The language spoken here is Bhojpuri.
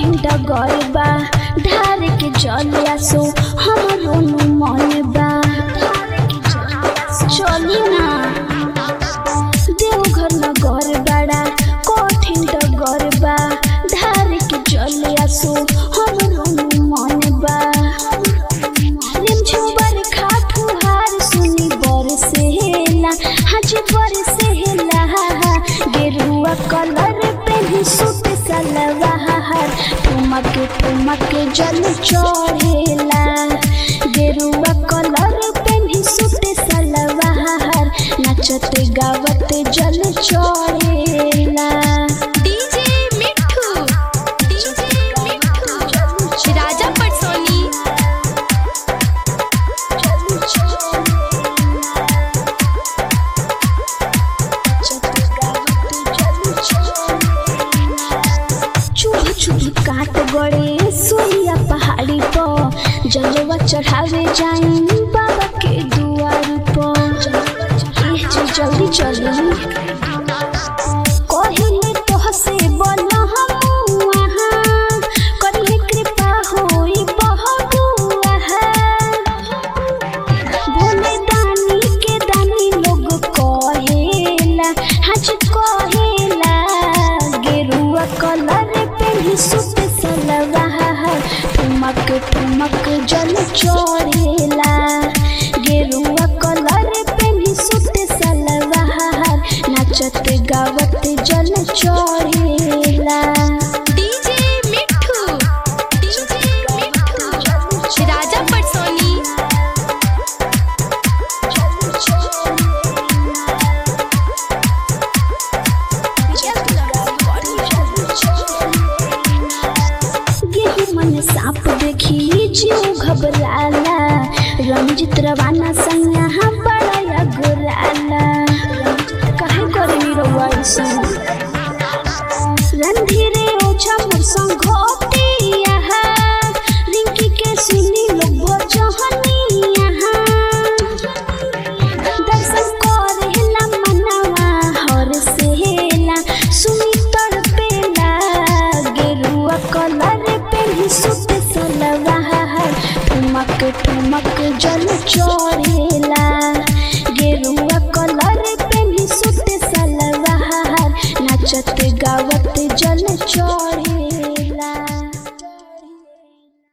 कठिन डगर बा ढार के जलिया सो हमरो नु मन बा चली ना देवघर नगर बड़ा कठिन डगर बा ढार के जलिया सो हमरो नु मन बा रिमझिम बरखा फुहार सुनी बरसेला हाजी बरसेला गेरुआ कलर पेन्ही सूट सलवार ठुमक ठुमक जल चढ़ेला गेरुआ कलर पेन्ही सूट सलवार नचत गावत जल चढ़ेला डीजे मिठू डीजे मिठू राजा पटसोनी चुभ चुभ काट गड़े सुइया पहाड़ी पर जलवा चढ़ावे जाई बाबा के दुआर पर एह जो जल्दी चली कहिले तोहसे बोला हम वहाँ करिए कृपा होई बहबुआ भोले दानी के दानी लोग कहेला हज कहेला गेरुआ कलर पेन्ही सूट सलवार ठुमक ठुमक जल चढ़ेला गेरुआ कलर पेन्ही सूट सलवार नाचत गावत जल चढ़ेला डीजे मिठू डीजे मिठू राजा पटसोनी गेहूं मन सांप देखी जीव घबराला रंजित रवाना संगा बड़ा गुराला कहे करे रउआ ऐसे